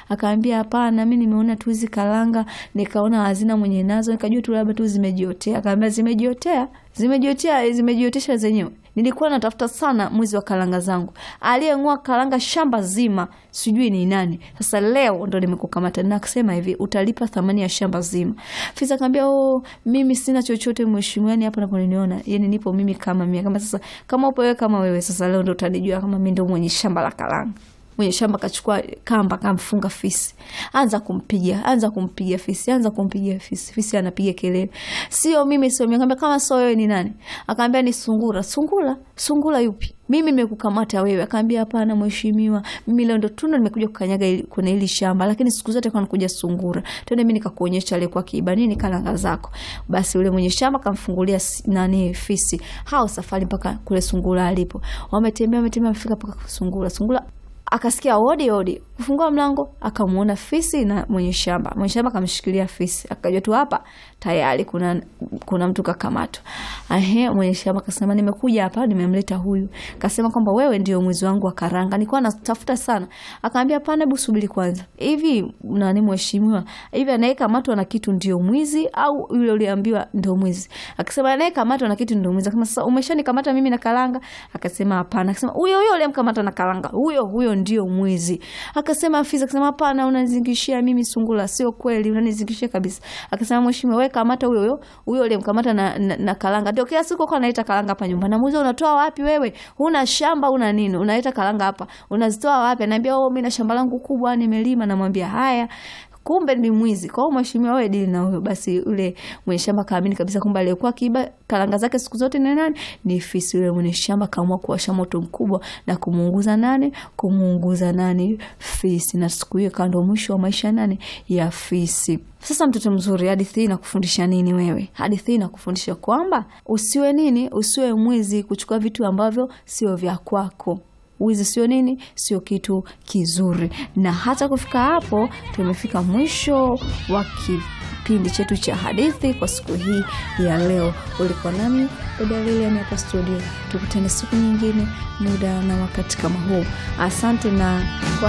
Akaambia hapana, mimi nimeona tu hizi karanga nikaona hazina mwenye nazo, nikajua tu labda tu zimejiotea. Akaambia zimejiotea, zimejiotea, zimejiotesha zenyewe. Nilikuwa natafuta sana mwizi wa karanga zangu, aliyeng'oa karanga shamba zima, sijui ni nani. Sasa leo ndo nimekukamata na kusema hivi, utalipa thamani ya shamba zima. Fisa akaambia oh, mimi sina chochote mheshimiwa, yani hapa naponiona, yani nipo mimi kama mimi. Kama sasa kama upo wewe kama wewe, sasa leo ndo utanijua kama mimi ndo mwenye shamba la karanga mwenye shamba kachukua kamba kamfunga fisi, anza kumpiga, anza kumpiga fisi, anza kumpiga fisi. Fisi anapiga kelele, sio mimi, sio mimi. Akaambia kama sio wewe ni nani? Akaambia ni sungura. Sungura? Sungura yupi? Mimi nimekukamata wewe. Akaambia hapana mheshimiwa, mimi leo ndo tuna nimekuja kukanyaga ili, kwenye hili shamba, lakini siku zote kwa nakuja sungura. Twende mimi nikakuonyesha aliyekuwa kiiba nini karanga zako. Basi yule mwenye shamba kamfungulia nani fisi, hao safari mpaka kule sungura alipo. Wametembea, wametembea, wamefika mpaka sungura. Sungura akasikia odi odi, kufungua mlango akamwona fisi na mwenye shamba. Mwenye shamba akamshikilia fisi, akajua tu hapa tayari kuna, kuna mtu kakamatwa. Ahe, mwenye shamba akasema nimekuja hapa, nimemleta huyu. Kasema kwamba wewe ndio mwizi wangu wa karanga, nilikuwa natafuta sana. Akaambia hapana, hebu subiri kwanza. Hivi nani mheshimiwa, hivi anayekamatwa na kitu ndio mwizi au yule uliambiwa ndio mwizi? Akasema anayekamatwa na kitu ndio mwizi. Akasema sasa umeshanikamata mimi na karanga? Akasema hapana. Akasema huyo huyo uliyemkamata na karanga, huyo huyo ndio mwizi. Akasema afisa, akasema hapana, unanizingishia mimi sungula, sio kweli, unanizingishia kabisa. Akasema mheshimiwa, wewe kamata huyo huyo huyo uliyemkamata na, na, na karanga. Ndio kila siku kwa analeta karanga hapa nyumbani. Namuuliza unatoa wapi wewe? Huna shamba una nini? Unaleta karanga hapa. Unazitoa wapi? Ananiambia oh, mimi na shamba langu kubwa nimelima. Namwambia haya kumbe ni mwizi. Kwa hiyo mheshimiwa, wewe dili na huyo. Basi yule mwenye shamba kaamini kabisa kwamba aliyekuwa kiiba karanga zake siku zote ni nani? Ni fisi. Yule mwenye shamba kaamua kuwasha moto mkubwa na kumuunguza nani? Kumuunguza nani? Fisi. Na siku hiyo kando mwisho wa maisha nani? Ya fisi. Sasa mtoto mzuri, hadithi hii inakufundisha nini wewe? Hadithi hii inakufundisha kwamba usiwe nini? Usiwe mwizi, kuchukua vitu ambavyo sio vya kwako. Wizi sio nini, sio kitu kizuri. Na hata kufika hapo, tumefika mwisho wa kipindi chetu cha hadithi kwa siku hii ya leo. Ulikuwa nami dada Lilian hapa studio. Tukutane siku nyingine, muda na wakati kama huu. Asante na kwa